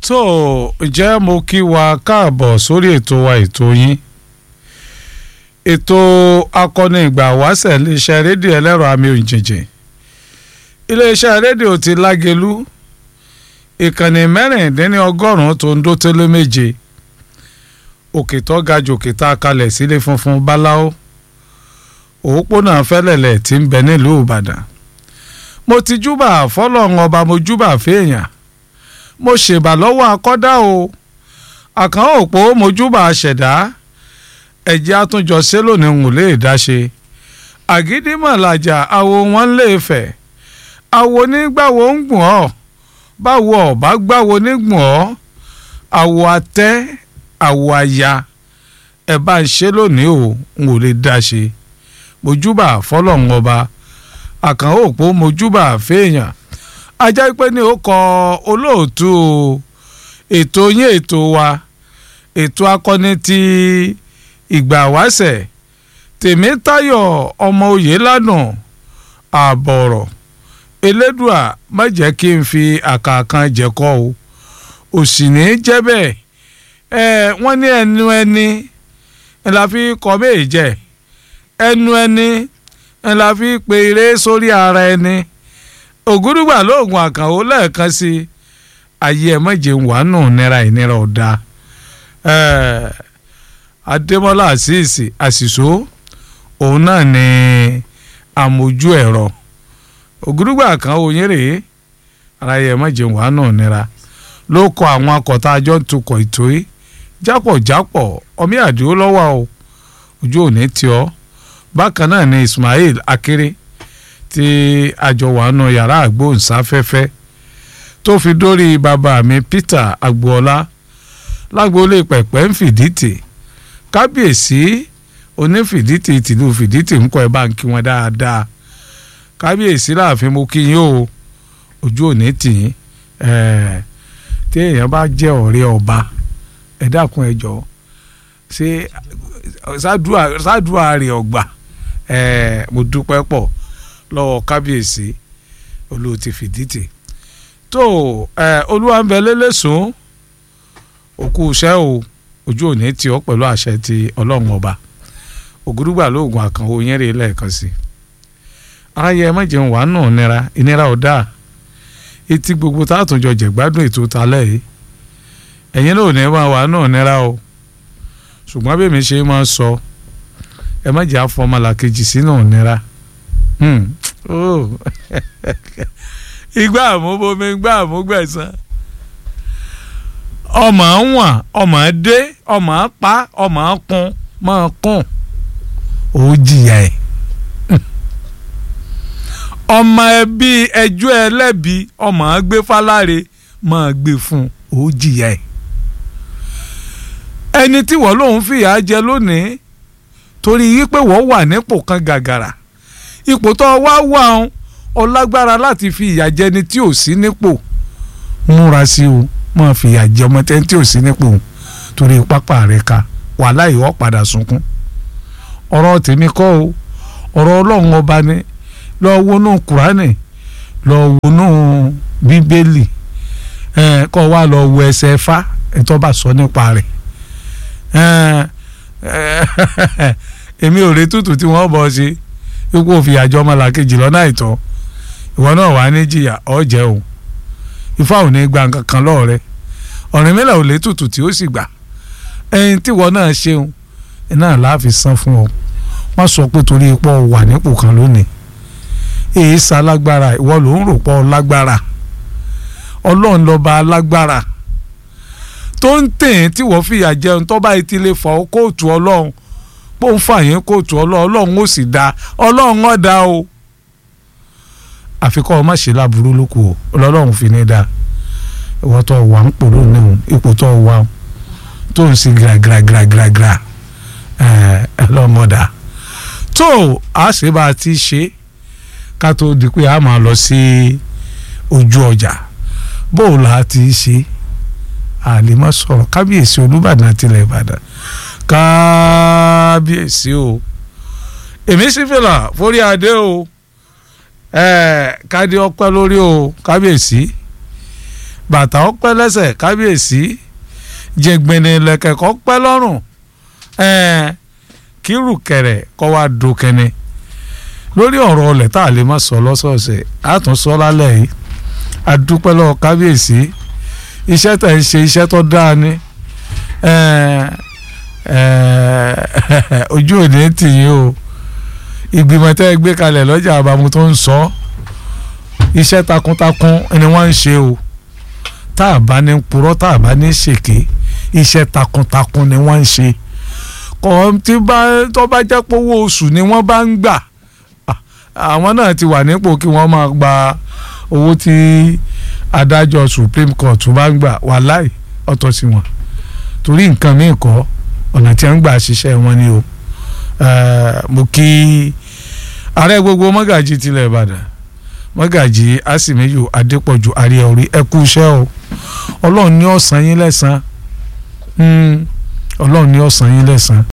tó ǹjẹ́ mo kí wa káàbọ̀ sórí ètò wa ètò yín ètò akọni ìgbà wáṣẹ̀ iléeṣẹ́ rédíò ẹlẹ́rọ àmì òjìjìn iléeṣẹ́ rédíò ti lágelú ìkànnì mẹ́rìndínlọ́gọ́rùn-ún tó ń dó tẹ́lẹ̀ méje òkè tó ga jù òkè tá a kalẹ̀ sílé funfun báláwo òpópónà fẹ́lẹ̀lẹ̀ tí ń bẹ nílùú ìbàdàn mo ti júbà fọlọ́run ọba mo júbà fèèyàn mo ṣèbà lọ́wọ́ akọ́dá o àkàn òpó mo júbà ṣẹ̀dá ẹ̀jẹ̀ àtúnjọ ṣé lónìí ń lè dáṣe àgídímọ̀làjà àwo wọn lè fẹ̀ àwo nígbàwo ń gbọ̀n ọ́ báwo ọ̀bá gbàwo nígbọ̀n ọ́ àwo atẹ́ àwo aya ẹ̀ bá ń ṣe lónìí o ń lè dáṣe mo júbà fọlọ́run ọba àkàn òpó mo júbà fèèyàn ajá pé ní ó kọ olóòtú ètò yín ètò wa ètò akọni ti ìgbà wáṣẹ̀ tèmítayọ̀ ọmọ òye lánàá àbọ̀rọ̀ elédùà má jẹ́ kí n fi àkàkàn jẹ̀kọ́ o òsì ní jẹ́ bẹ́ẹ̀ ẹ wọ́n ní ẹnu ẹni ẹ la fi kọ́ méè jẹ́ ẹnu ẹni ẹ la fi pe eré sórí ara ẹni ògúrúgbà lóògùn àkànwó lẹ́ẹ̀kan sí i ayé ẹ̀ mọ̀jẹ̀ ń wà nù nira ìnira ọ̀dà adémọ́lá àṣìṣì àṣìṣó òun náà ni àmójú ẹ̀rọ ògúrúgbà àkànwó yín rèé ara ayé ẹ̀ mọ̀jẹ̀ ń wà nù nira ló kọ àwọn akọ̀tà àjọ ń tukọ̀ ètò yìí jápọ̀jápọ̀ ọmí àdìó lọ́wọ́ o ojú òní tí ọ bákan náà ni Ismail Akéré tí àjọ wà nù yàrá àgbóhùnsáfẹ́fẹ́ tó fi dórí bàbá mi Peter Agboola lágboolé pẹ̀pẹ́ ń fìdítì kábíyèsí onífìdítì tìlú fìdítì ń kọ́ ẹ bá ń kí wọn dáadáa kábíyèsí láàfin mo kí yín o ojú òní tì yín tí èèyàn bá jẹ́ ọ̀rẹ́ ọba ẹ dákun ẹ jọ ṣé ṣáàdúrà rẹ̀ ọgbà mo dúpẹ́ pọ̀ lọ́wọ́ kábíyèsí olóò ti fìdítì tó olúwa ń bẹ lélẹ́sùn òkú iṣẹ́ o ojú òní tí ọ pẹ̀lú àṣẹ ti ọlọ́run ọba ògúrúgbà lóògùn àkànwò yẹn rè lẹ́ẹ̀kan sí aráyé ẹ má jẹun wàá nù nira ìnira ọ̀dà etí gbogbo tààtúnjọ jẹ̀gbádùn ètò talẹ̀ yìí ẹ̀yin náà ò ní máa wàá nù nira o ṣùgbọ́n bí mi ṣe máa sọ ẹ má jẹ́ àfọmọlàkejì sínú nira igbá àmúbomi igbá àmúgbẹ̀sán ọmọ wọn ọmọ dé ọmọ pa ọmọ kún máa kún ó jìyà ẹ ọmọ ẹbí ẹjọ́ ẹlẹ́bi ọmọ gbé fáláre máa gbé fún ó jìyà ẹ ẹni tí wọ́n lòun fìyà jẹ lónìí torí wípé wọ́n wà nípò kan gàgàrà ipò tó wá wà ọ́n ọ lágbára láti fi ìyà jẹ ni tí ò sí nípò múra sí o máa fi ìyà jẹ ọmọ tẹ́ tí ò sí nípò torí pápá rẹ̀ ka wàhálà ìwọ́ padà sunkún ọ̀rọ̀ tèmi kọ́ o ọ̀rọ̀ ọlọ́run ọba ni lọ́ọ́ wọnú kùránì lọ́ọ́ wọnú bíbélì kọ́ wa lọ́ọ́ wo ẹsẹ̀ fá ẹ̀tọ́ bá sọ nípa rẹ̀ èmi ò rí tútù tí wọ́n bọ̀ ṣe ipò òfin àjọ ọmọlàkejì lọ́nà àìtọ́ ìwọ náà wà ní jìyà ọ̀jẹ̀ o ifá ò ní gba nǹkan kan lọ́ọ̀rẹ́ ọ̀rìn mẹ́lẹ̀ ò lè tútù tí ó sì gbà ẹyin tí ìwọ náà ṣeun iná láàfin san fún ọ má sọ pé torí ipò wà nípò kan lónìí èyí sa lágbára ìwọ ló ń rò pọ̀ lágbára ọlọ́run lọ́ba lágbára tó ń tẹ̀ tí wọ́n fìyà jẹun tó bá ti lè fọ́ kóòtù ọlọ́run pé ó ń fà yín kóòtù ọlọ́run ọlọ́run ó sì dá ọlọ́run ó dá o àfikọ́ ọmọ ṣe láburú lóko o ọlọ́run fi ní dá ìwọ tó wà ń pò lónìí ipò tó wà tó ń sin gíragíragíragíra ọlọ́run ó dá tó a ṣe bá a ti ṣe ká tó di pé a máa lọ sí ojú ọjà bóòlù a ti ṣe àlèmọ́ sọ̀rọ̀ kábíyèsí olúbàdàn àtìlẹ̀ ìbàdàn kábíyèsí o èmi sì fìlà forí adé o kádé ọpẹ́ lórí o kábíyèsí bàtà ọpẹ́ lẹ́sẹ̀ kábíyèsí jẹgbẹni lẹ̀kẹ̀kọ́ pẹ́ lọ́rùn ẹ̀ẹ́n kírù kẹrẹ kọ́ wa do kẹne lórí ọ̀rọ̀ ọlẹ̀ tá a lè má sọ lọ́sọ̀ọ̀sẹ̀ á tún sọ lálẹ́ yìí adúpẹ́ lọ́wọ́ kábíyèsí iṣẹ́ tẹ̀ ń ṣe iṣẹ́ tó dáa ni ojú òní tì yín o ìgbìmọ̀ tẹ́ ẹ gbé kalẹ̀ lọ́jà àbámu tó ń sọ iṣẹ́ takuntakun ni wọ́n ń ṣe o tá a bá ní purọ́ tá a bá ní ṣèké iṣẹ́ takuntakun ni wọ́n ń ṣe kọ́ tí bá tó bá jẹ́ pé owó oṣù ni wọ́n bá ń gbà àwọn náà ti wà nípò kí wọ́n máa gba owó tí adájọ́ Supreme Court bá ń gbà wàláì ọ̀tọ̀ sí wọn torí nǹkan míì kọ́ ọ̀nà tí wọ́n ń gbà ṣiṣẹ́ wọn ni o mo kí ààrẹ gbogbo mọ́gàjì tilẹ̀ Ìbàdàn mọ́gàjì Àsìmíyù Adépọ̀jù àríyànrí ẹ kú iṣẹ́ o Ọlọ́run ní ó san yín lẹ́san Ọlọ́run ní ó san yín lẹ́san